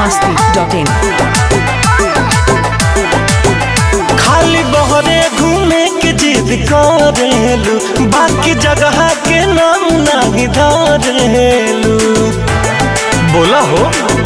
masti.in खाली बहरे घूमे के जिद करेलू बाकी जगह के नाम नहीं धरेलू बोला हो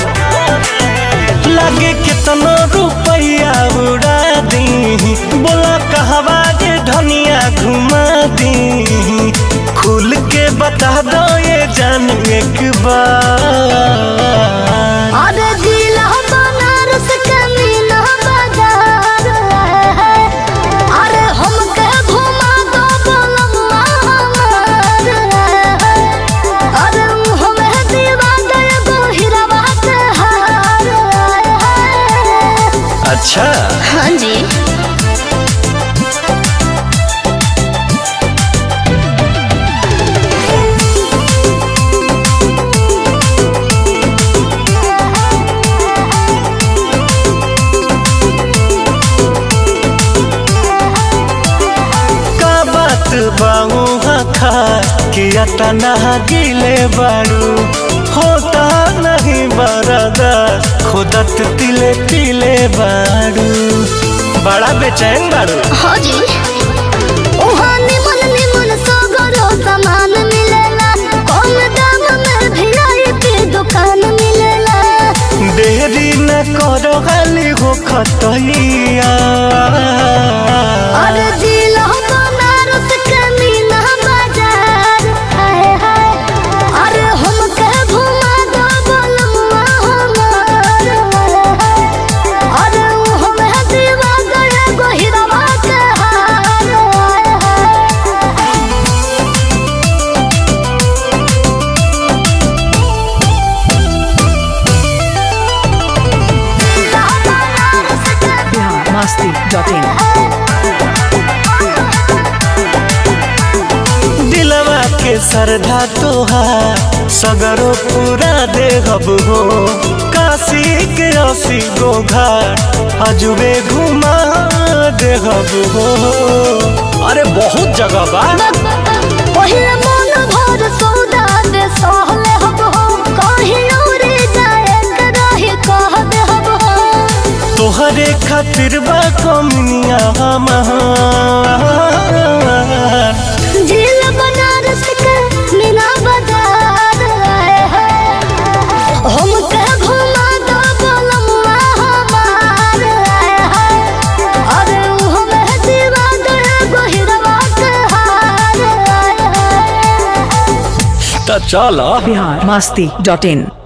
लगे कितना रुपया उड़ा दी बोला कहवा जे धनिया घुमा दी खुल के बता दो ये जान एक बार अरे जिला बनारस के मीना बाजार है अरे हमके घुमा दो बलम्मा हमार है अरे हमें दीवा दे दो हीरावा के हार है अच्छा हाँ जी का बात बाऊ खा कि अतना गिले बारू होता नहीं बरदा खुदत तिले तिले बारू बड़ा बेचैन बारू हाँ जी वहाँ निमन निमन सगरो सामान मिलेला कम दाम में वीआईपी दुकान मिलेला देरी न करो खाली हो खतैया अरे जिला बनारस के मीना बाजार है है अरे हमके घुमा दो बलमुआ हमार है अरे हमें दीवा गए गोहिरवा के हार है Bihar masti.in दिलवा के सरधा तोहार सगरो पूरा देहब हो काशी के असी गो घाट अजुबे घुमा देहब हो अरे बहुत जगह बा पहिले मन भर सौदा दे सहले हब हो कहीं उड़े जाए के रही कह दे हब हो तोहरे खातिर बा कमनिया हमार झील बनारस के मीना बाजार आए हैं हमके घुमा दो बलमुआ हमार आए हैं अरे हमें दीवा दे गोहिरवा के हार आए हैं त चल Bihar masti.in